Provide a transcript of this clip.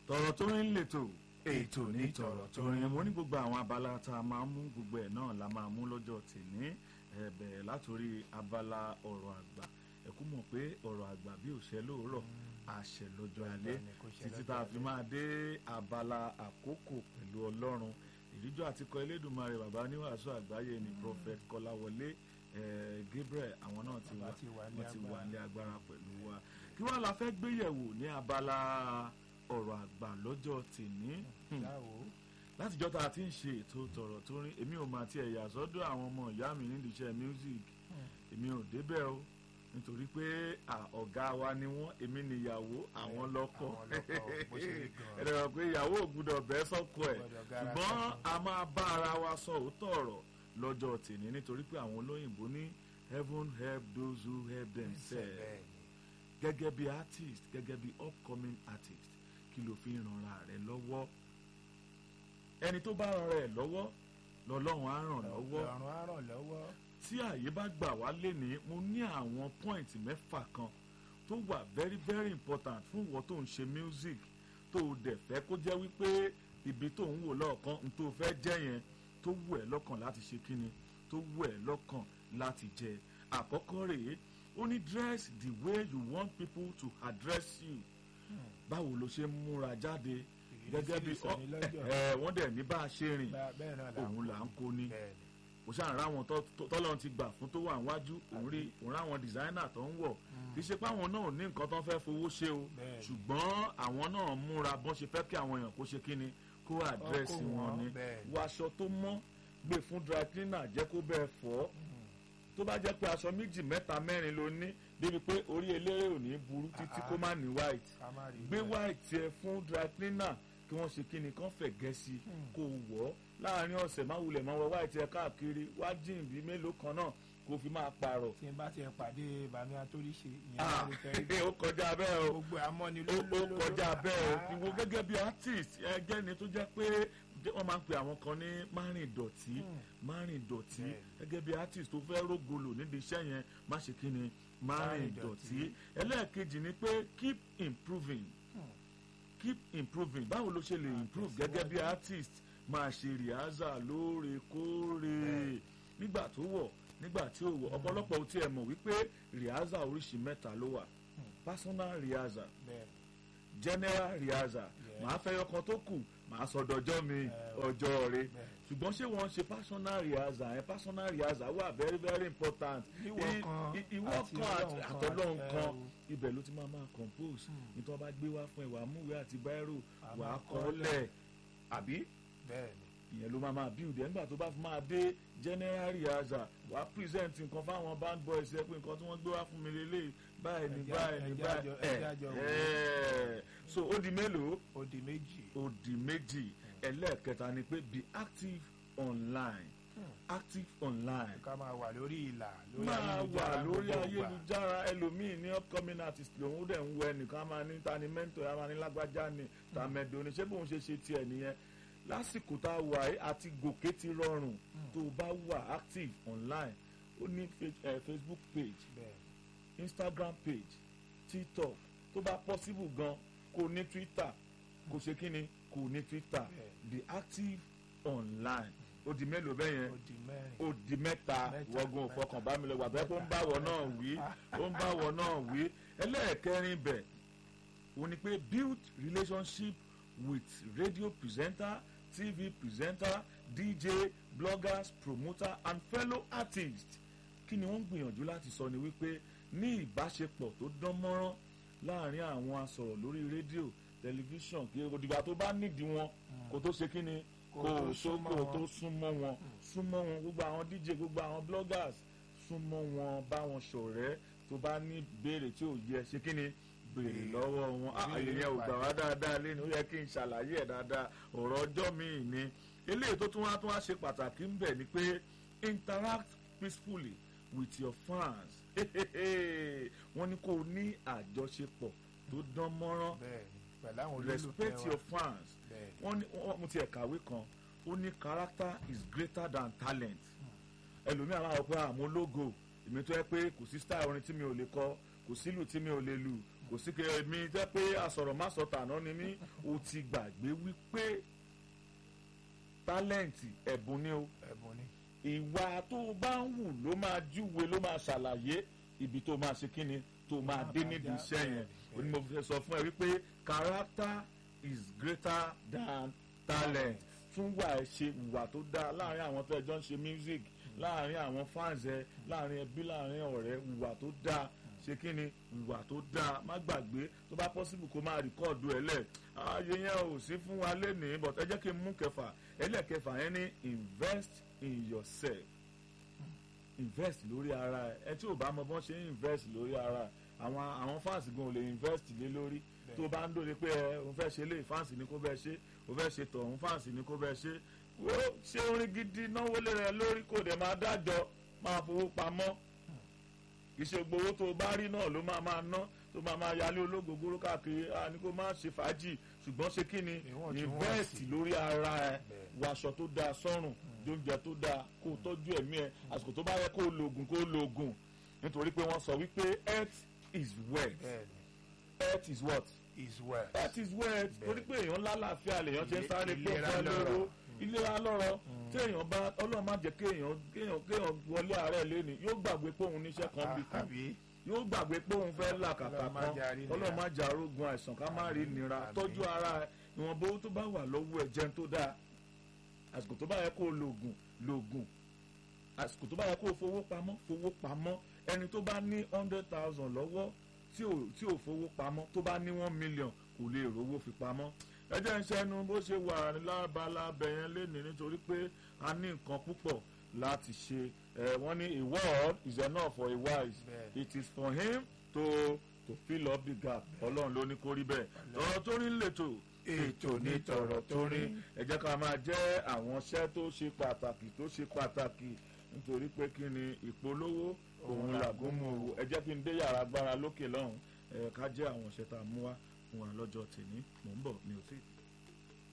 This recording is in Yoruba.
tọ̀rọ̀ tó ń lètò ètò ní tọ̀rọ̀ tó ń mo ní gbogbo àwọn abala tá a máa mú gbogbo ẹ̀ náà la máa mú lọ́jọ́ tèmi ẹ bẹ̀rẹ̀ látòrí abala ọ̀rọ̀ àgbà ẹ kú mọ̀ pé ọ̀rọ̀ àgbà bí òṣè lóòrọ̀ àṣẹ lọ́jọ́ alẹ́ títí tá a fi máa dé abala àkókò pẹ̀lú ọlọ́run ìdíjọ́ àtikọ elédùnmarè bàbá níwàásù àgbáyé ni prophet kọ́láwọlé gabriel àwọn náà ti wà wọ́n ti wà ní agbára pẹ̀lú wa kí wọ́n la fẹ́ gbéyẹ̀wò ní abala ọ̀rọ̀ àgbà lọ́jọ́ tèmi látijọ́ tá a ti ń ṣe ètò tọ̀rọ̀ tó rin èmi ò máa tiẹ̀ yà sọ́dọ̀ àwọn ọmọ ìyá mi nídìí iṣẹ́ music èmi ò débẹ̀ o nítorí pé ọ̀gá wa ni wọ́n èmi nìyàwó àwọn lọ́kọ ẹ̀rọ rẹ̀ pé ìyàwó ò gbúdọ̀ bẹ́ẹ̀ sọ́kọ ẹ̀ ṣùgbọ́n a máa bá ara wa sọ òótọ́ ọ̀rọ̀ lọ́jọ́ tèmi nítorí pé àwọn olóyìnbó ní heaven help those who help themselves gẹ́gẹ́ bí artist gẹ́gẹ́ bí upcoming artist kí ló fi rànra rẹ̀ lọ́wọ́ ẹni tó bá ràn rẹ̀ lọ́wọ́ lọ́lọ́run á ràn lọ́wọ́ tí àyè bá gbà wá lénìí mo ní àwọn point mẹ́fà kan tó wà very very important fún ìwọ tó ń ṣe music tó o dẹ̀ fẹ́ kó jẹ́ wípé ibi tó ń wò lọ́ọ̀kan n tó fẹ́ jẹ́ yẹn tó wù ẹ́ lọ́kàn láti ṣe kíni tó wù ẹ́ lọ́kàn láti jẹ àkọ́kọ́ rèé ó ní dress the way you want people to address you báwo ló ṣe ń múra jáde gẹ́gẹ́ bí wọ́n dẹ̀ ní bá a ṣe rìn òun là ń kó ní kò sáà ráwọn tọ́lọ́run ti gbà fún tó wà níwájú òun rí òun ráwọn dìsáínà tó ń wọ̀ kì í ṣe pé àwọn náà ní nǹkan tó ń fẹ́ fowó ṣe o ṣùgbọ́n àwọn náà múra bọ́n ṣe fẹ́ kí àwọn èèyàn kó ṣe kí ni kó àdírẹ́sì wọn ni wọ aṣọ tó mọ́ gbé fún dry cleaner jẹ́ kó bẹ́ẹ̀ fọ́ tó bá jẹ́ pé aṣọ méjì mẹ́ta mẹ́rin ló ní débi pé orí eléré ò ní burú títí kó má ní white gbé white yẹ fún dry cleaner kí wọ́n ṣe kíni kán fẹ̀ gẹ̀ẹ́sì kó wọ̀ ọ́ láàrin ọ̀sẹ̀ má wulẹ̀ máa wọ white yẹ káàkiri wá jìn bí mélòó kan náà kó fi máa pààrọ̀. tí n bá ti pàdé bàmí atóríṣe ìyẹn ló lè fẹ́ rí. ó kọjá bẹ́ẹ̀ o gbogbo amọ́ni ló ó kọjá bẹ́ẹ̀ o ìwọ gẹ́gẹ́ bí artist ẹgẹ́ ni tó jẹ́ pé wọ́n máa ń pe àwọn kan ní márìn dọ̀tí márìn dọ̀tí gẹ́gẹ́ bí artist tó fẹ́ rógolo nídìí iṣẹ́ yẹn má ṣe kí ni márìn dọ̀tí ẹlẹ́ẹ̀kejì ni pé keep improving keep improving báwo ló ṣe lè improve gẹ́gẹ́ bí artist máa ṣe rìhásà lóòrèkóòrè nígbà tó wọ̀ nígbà tí ó wọ̀ ọ̀pọ̀lọpọ̀ ò tiẹ̀ mọ̀ wípé rìhásà oríṣi mẹ́ta ló wà personal rìhásà general rìhásà màá fẹ́ yọkan tó kù màá sọ dọjọ́ mi ọjọ́ rẹ ṣùgbọ́n ṣé wọ́n ṣe personal rìhásà ẹ̀ personal rìhásà wà very very important ìwọ kan àtọlọ́hún kan ibẹ̀ ló ti máa máa compose nítorí wọ́n bá gbé wá fún ẹ wàá múwèé àti báírò wàá kọ́ lẹ̀ àbí ìyẹn ló máa máa build ẹ̀ nígbà tó bá fi máa dé general rìhásà wàá present nǹkan fáwọn band boys ẹ pé nǹkan tí wọ́n gbé wá fún mi lélẹ̀ báyìí ní báyìí ní báyìí ẹ̀ so ó di mélòó ó di méjì ó di méjì ẹlẹ́ẹ̀kẹta ni pé be active online active online. ká máa wà lórí ìlà máa wà lórí ayélujára ẹlòmíì ní upcoming artist lòun dẹ̀ ń wọ ẹnìkan máa ní ta ni mentor ya máa ní lágbájá ni tàmẹ̀dò ni ṣé bóun ṣe ṣe tiẹ̀ nìyẹn lásìkò tá a wà yìí àti gòkè ti rọrùn tó o bá wà active online ó ní facebook page instagram page tiktok tó bá possible gan kò ní twitter kò ṣe kí ni kò ní twitter be active online ó di mélòó bẹ́ẹ̀ yẹn ó di mẹ́ta wọ́gun òfọkàn bá mi lọ wà bẹ́ẹ̀ kó ń bá wọ náà wí ó ń bá wọ náà wí ẹlẹ́ẹ̀kẹrin bẹ̀ ó ní pé build relationship with radio presenter tv presenter dj bloggers promoter and fellow artists kí ni wọ́n ń gbìyànjú láti sọ ni wípé ní ìbáṣepọ̀ tó dán mọ́rán láàrin àwọn asọ̀rọ̀ lórí rédíò tẹlifíṣàn kí òdìgbà tó bá nídìí wọn kó tó ṣe kí ni kó sóko tó súnmọ́ wọn súnmọ́ wọn gbogbo àwọn dj gbogbo àwọn bloggers súnmọ́ wọn bá wọn ṣọ̀rẹ́ tó bá ní béèrè tí ò yẹ ṣe kí ni béèrè lọ́wọ́ wọn àyè yẹn ò gbà wá dáadáa lẹ́nu ó yẹ kí n ṣàlàyé ẹ̀ dáadáa ọ̀rọ̀ ọjọ́ mi ni eléyìí tó tún wá tún wá ṣe pàtàkì ń bẹ̀ ni pé interact peacefully with your fans wọ́n ní kó o ní àjọṣepọ̀ tó dán mọ́rán respect your fans wọ́n ní mo ti ẹ̀ kàwé kan ó ní character is greater than talent ẹlòmíràn máa wọ pé àmọ́ lógo èmi tó yẹ pé kò sí style orin tí mi ò lè kọ kò sílù tí mi ò lè lù kò sí kí èmi jẹ́ pé àsọ̀rọ̀ má sọ tàná ni mí o ti gbàgbé wípé tálẹ̀ǹtì ẹ̀bùn ni o ẹ̀bùn ni ìwà tó o bá ń wù ló máa júwe ló máa ṣàlàyé ibi tó máa ṣe kíni tó máa dé nídìí iṣẹ́ yẹn o ní mo fẹ́ sọ fún ẹ wípé character is greater than talent tún wà ẹ ṣe ìwà tó dáa láàrin àwọn tó ẹjọ́ ń ṣe music láàrin àwọn fans ẹ láàrin ẹbí láàrin ọ̀rẹ́ ìwà tó dáa ṣe kí ni ìwà tó dáa má gbàgbé tó bá possible kó máa rìkọ́ọ̀dù ẹ lẹ̀ ààyè yẹn ò sí fún wa lénìí but ẹ jẹ́ kí n mú kẹfà ẹlẹ́kẹfà yẹn ní invest in yourself invest lórí ara ẹ ẹ tí ò bá mọ bọ́n ṣe ń invest lórí ara ẹ àwọn àwọn fans gan ò lè invest lé lórí tó bá ń dòde pé ẹ òun fẹ́ ṣe lé fans ní kó bẹ́ẹ̀ ṣe òun fẹ́ ṣe tọ̀hún fans ní kó bẹ́ẹ̀ ṣe wo ṣé orin gidi náwó lé rẹ lórí kò dẹ̀ máa dájọ́ máa fowó pamọ́ iṣẹ́ gbowó tó o bá rí náà ló máa máa ná tó máa máa yálé olóògógóró káàkiri a ní kó má ṣe fàájì ṣùgbọ́n ṣe kí ni invest lórí ara ẹ wàṣọ tó dáa sọ́rùn jóúnjẹ tó dáa kó o tọ́jú ẹ̀mí ẹ àsìkò tó bá yẹ kó o lo oògùn kó o lo oògùn nítorí pé wọ́n sọ wípé health is wealth health is what is wealth health is wealth torí pé èèyàn lálàáfíà lèèyàn ṣe ń sáré pé ó fẹ́ lóró ìlera lọ́rọ̀ tí èèyàn bá ọlọ́run má jẹ́ kéèyàn kéèyàn kéèyàn wọlé àárẹ̀ lẹ́nu yóò gbàgbé pé òun níṣẹ́ kan bí kan yóò gbàgbé pé òun fẹ́ làkàkà kan ọlọ́run má jà arógun àìsàn ká má rí nira tọ́jú ara ìwọ̀nba owó tó bá wà lọ́wọ́ ẹ̀ jẹun tó dáa àsìkò tó bá yẹ kó o lògùn lògùn àsìkò tó bá yẹ kó o fowó pamọ́ fowó pamọ́ ẹni tó bá ní hundred thousand lọ́wọ́ tí ò tí ò fowó pamọ́ tó bá ní one million kò lè rówó fi pamọ́ ẹ jẹ́ ń ṣẹ́nu bó ṣe wà lábala bẹ̀yẹn lénìí nítorí pé a ní nǹkan púpọ̀ láti ṣe ẹ wọ́n ní a word is enough for a wise it is for him to to fill up the gap ọlọ́run ló ní kó rí bẹ́ẹ̀ tọ̀rọ̀ tó rí lẹ́tọ̀ ètò ní tọ̀rọ̀ tó rí ẹ jẹ́ ká máa jẹ́ àwọn iṣẹ́ tó ṣe pàtàkì tó ṣe pàtàkì nítorí pé kí ni ìpolówó òun làgómù òwò ẹ jẹ́ kí n dé yàrá agbára lókè lọ́hùn ẹ ká jẹ́ àwọn iṣẹ́ tá a mú wá fún wa lọ́jọ́ tèmi mò ń bọ̀ mi ò tí ì.